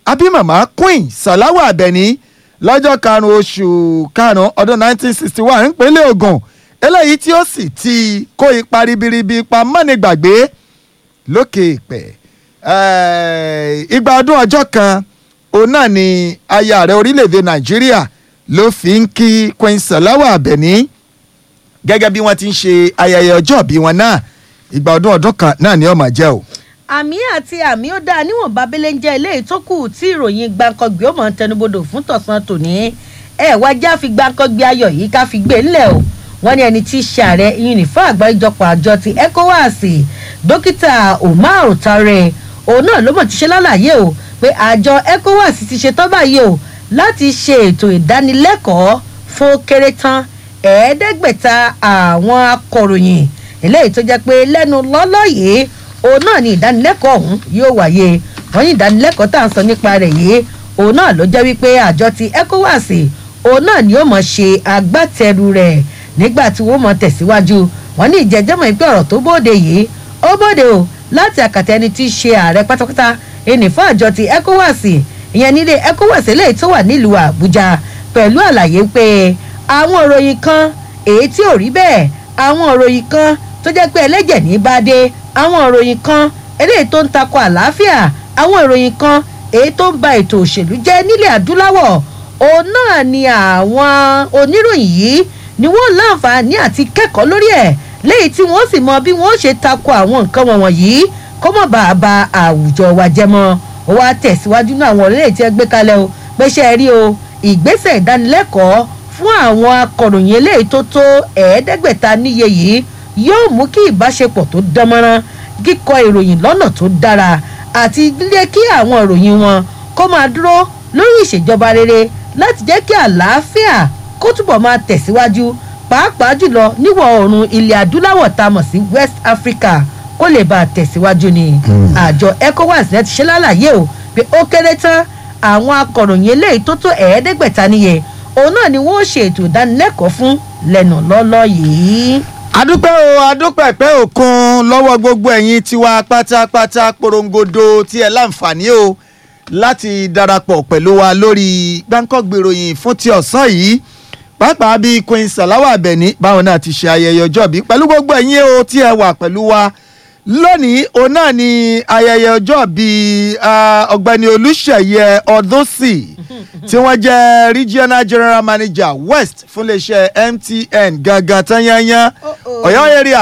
abimama queen salawa abẹni lọ́jọ́ karùn-ún oṣù karùn-ún ọdún 1961 nípínlẹ̀ Ògùn eléyìí tí ó sì ti kó ipa ribiribi ipa mọ́nìgbàgbé lókè ìpẹ́ igba ọdún ọjọ́ kan òun náà ni aya ààrẹ orílẹ̀-èdè Nàìjíríà ló fi ń kí queen salawa abẹni gẹ́gẹ́ bí wọ́n ti ń ṣe ayẹyẹ ọjọ́ bí wọn náà ìgbà ọdún ọdún kan náà ni ó máa jẹ́ o. àmì àti àmì ó dáa níwọ̀n babẹ́lẹ́ ń jẹ́ eléyìí tó kù tí ìròyìn gbàǹkangbì ó mọ̀ ń tẹnubodò fún tọ̀sán tòní ẹ wá já fi gbàǹkangbì ayọ̀ yìí ká fi gbé ńlẹ̀ o wọ́n ní ẹni tí í ṣe ààrẹ yunifá àgbáríjọpọ̀ àjọ ti ECOWAS dókítà Umar Tare òun náà ló mọ̀ ti ṣe lálàyé o pé àjọ ECOWAS ti ṣe tán báyìí o láti ṣe ètò ìdánilẹ́kọ̀ọ́ fún kéré tán ẹ̀ẹ́dẹ́gbẹ̀ta àwọn akọ̀ròyìn eléyìí tó jẹ́ pé lẹ́nu lọ́lọ́ yìí òun náà ni ìdánilẹ́kọ̀ọ́ ọ̀hún yóò wáyé wọ́n ní ìdánilẹ́kọ̀ọ́ tá à ń sọ nípa rẹ̀ yìí òun náà ló jẹ́ wípé àjọ ti ECOWAS òun náà ni ó mọ̀ ṣe agbátẹrù rẹ̀ nígbà tí wọ́n mọ̀ tẹ̀síwájú wọ́n ní ìjẹ́jẹ́mọ̀ ìpè ọ̀rọ̀ tó bóde yìí ó bóde o láti àkàtà ẹni tí í ṣe ààrẹ pátápátá ẹnì fún àjọ ti ECOWAS ìyẹn nílé ECOWAS eléyìí tó wà nílùú Àbújá pẹ̀lú àlàyé pé àwọn òròyìn kan èyí tí ò rí bẹ́ẹ̀ àwọn òròyìn kan tó jẹ́ pé ẹlẹ́jẹ̀ ní bá dé àwọn òròyìn kan eléyìí tó ń takò àlàáfíà àwọn ìròyìn kan èyí tó ń ba ètò òṣèlú jẹ́ nílẹ̀ adúláwọ̀ òun náà ni àwọn oníròyìn yìí ni wọ́n láǹfààní àti kẹ́kọ̀ọ́ lórí ẹ̀ léyìí tí wọ́n sì mọ bí wọ́n ṣe takò àwọn nǹkan wọ̀nyí kó mọ̀ bá a ba àwùjọ wa jẹ́ mọ́ ó wá tẹ̀síwájú ní àwọn orílẹ̀ tí ẹ gbé kalẹ̀ o pé ṣe é rí o ìgbésẹ̀ ìdánilẹ́kọ̀ọ́ fún àwọn akọ̀ròyìn eléyìí tó tó ẹ̀ẹ́dẹ́gbẹ̀ta níye yìí yóò mú kí ìbáṣepọ̀ tó dánmọ́rán kíkọ ìròyìn lọ́nà tó dára àti lé kí àwọn ìròyìn wọn kó máa dúró lórí ìṣèjọba rere láti jẹ́ kí àlàáfíà kó túbọ̀ máa tẹ̀síwájú pàápàá jùlọ níwọ̀ oòrùn ilẹ̀ adúláwọ̀ tá a mọ̀ sí West Africa kó lè bá a tẹ̀síwájú ni àjọ ECOWAS náà ti ṣe lálàyé o pé ó kéré tán àwọn akọ̀ròyìn eléyìí tó tó ẹ̀ẹ́dẹ́gbẹ̀ta níye òun náà ni wọ́n ṣe ètò ìdánilẹ́kọ̀ọ́ fún lẹ́nu lọ́lọ́ yìí. adúpẹ́ o adúpẹ́ pẹ́ òkun lọ́wọ́ gbogbo ẹ̀yin tiwa pátápátá porongodo tí ẹ láǹfààní o láti darapọ̀ pẹ̀lú wa lórí gbáǹkọ́gbèròyìn fún ti ọ̀sán yìí pàápàá bí Queen Salawa Abeni báwọn náà ti ṣe ayẹyẹ ọjọ́ bí pẹ̀lú gbogbo ẹ̀yin o tí ẹ wà pẹ̀lú wa lónìí òun náà ni ayẹyẹ ọjọ́ bíi ọ̀gbẹ́ni Olúṣèyẹ Ọdúnsì tí wọ́n jẹ́ regional general manager west fún iléeṣẹ́ MTN gangan tán yányán Ọ̀yọ́ area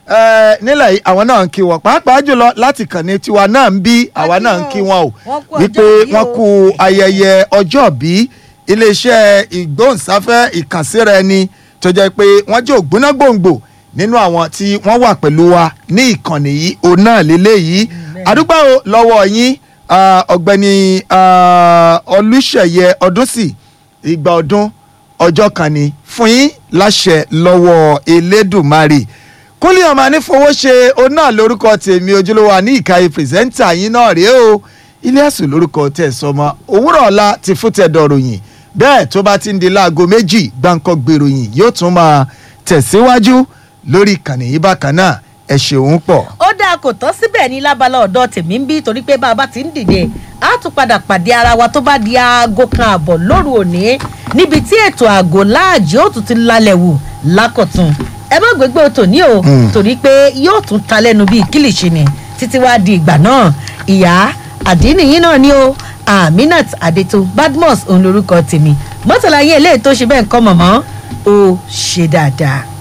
nílẹ̀ yìí àwọn náà ń kí wọn pàápàá jùlọ láti kàn ní tiwa náà ń bí àwa náà ń kí wọn o wípé wọ́n kú ayẹyẹ ọjọ́ bí iléeṣẹ́ ìgbóhùnsáfẹ́ ìkànsíra ẹni tó jẹ́ pé wọ́n jẹ́ ògbóná gbòǹgbò nínú àwọn tí wọ́n wà pẹ̀lú wa ní ìkànnì yìí òun náà lélẹ́yìí àdúgbò lọ́wọ́ yín ọ̀gbẹ́ni olùṣeyẹ ọdúnsì ìgbà ọdún ọjọ́ kan ni fún yín láṣẹ lọ́wọ́ elédùnmarè kúnlẹ̀ ọmọ anífowóṣe òun náà lórúkọ tèmi ojúlówó àní ìkàyè pírẹsẹ́ńtà yín náà rèé o ilé ẹ̀sùn lórúkọ tẹ̀sọ́mọ òwúrọ̀ ọ̀la ti fún tẹ̀dọ̀ròyìn bẹ́ẹ̀ tó bá ti ń di láago méjì gbáǹkọ́ gbèròyìn yóò tún máa tẹ̀síwájú lórí ìkànnì yìí bákan náà ẹ ṣeun pọ̀. ó dáa kò tán síbẹ̀ ní lábala ọ̀dọ́ tèmi ń bí torí pé bá a bá ti ń dìde á tún padà pàdé ara wa tó bá di aago kan àbọ̀ lóru òní níbi tí ètò àgò láàjì ó tún ti lálẹ́ wù lákọ̀tún ẹ má gbégbé otò ní o torí pé yóò tún ta lẹ́nu bíi kílìṣì ni títí wá di ìgbà náà ìyá àdínìyín náà ni o Aminat Adeto Badmus òun lorúkọ tèmi mọ́tàlá yín eléyìí tó ṣe bẹ́ẹ̀ ń kọ́ mọ̀mọ́ ó ṣe dáadáa.